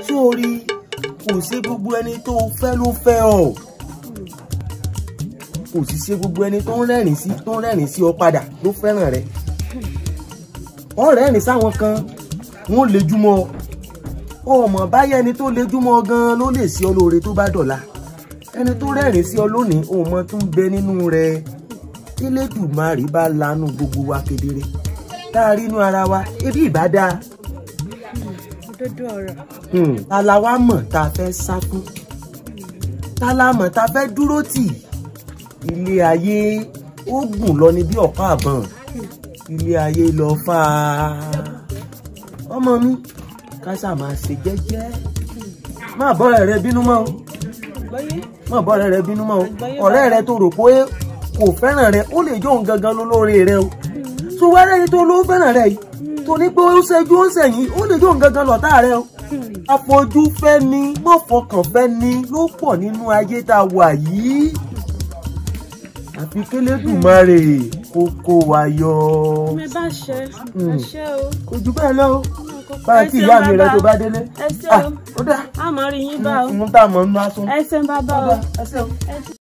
sórí kò sí gbogbo ẹni tó fẹ́ ló fẹ́ ọ kò sì ṣe gbogbo ẹni tó ń rẹ́rìn sí tó ń rẹ́rìn sí ọ padà ló fẹ́ràn rẹ ọ rẹ́rìn sáwọn kan wọ́n lejúmọ́ ọ ọmọ báyẹ̀ ẹni tó lejúmọ́ gan ló lè sí ọ lóore tó bá dọ̀la ẹni tó rẹ́rìn sí ọ lónìí òun mọ tún bẹ nínú rẹ kílẹ̀dùmarè bá lanu gbogbo wa kedere tá a rí inú ara wa ebi ìbá dáa òdodo ọ̀rọ̀ Hmm, ta la wá mọ̀ tá a fẹ́ sá fún ta la mọ̀ tá a fẹ́ dúró tì ilé ayé ó gùn lọ ní bí ọ̀pá àbọ̀n ilé ayé lọ fà á ọmọ mi ká ṣáà máa ṣe jẹ́jẹ́ má bọ́rẹ̀ rẹ bínú mọ́ o gbọ́yé má bọ́rẹ̀ rẹ bínú mọ́ o ọ̀rẹ́ rẹ tó rò pé kò fẹ́ràn rẹ ó lè jó òun gangan lólórí rẹ o tó wẹ́rẹ́ ni tó ló fẹ́ràn rẹ yìí tó ní pé ó ṣẹ́jú ó ṣẹ̀yìn ó lè jó òun gangan lọ́tà rẹ o àfojú fẹ́ ni mọ́fọkàn fẹ́ ni ló pọ̀ nínú ayé tá a wà yìí àfi kélédùmarè kó kó wa yọ mi bá ṣe ẹ ṣe o kò jù bẹ́ẹ̀ lọ bá a Ẹ kí ṣeun ìyá mi rẹ bàbá. tó bá délé ẹ ṣe Ah, o ó dá a mọ̀ rí yín bá o ń tá a mọ̀ ń bá sún ẹ ṣe ń bá bá ó o. dá ẹ ṣeun. Ẹ ṣe-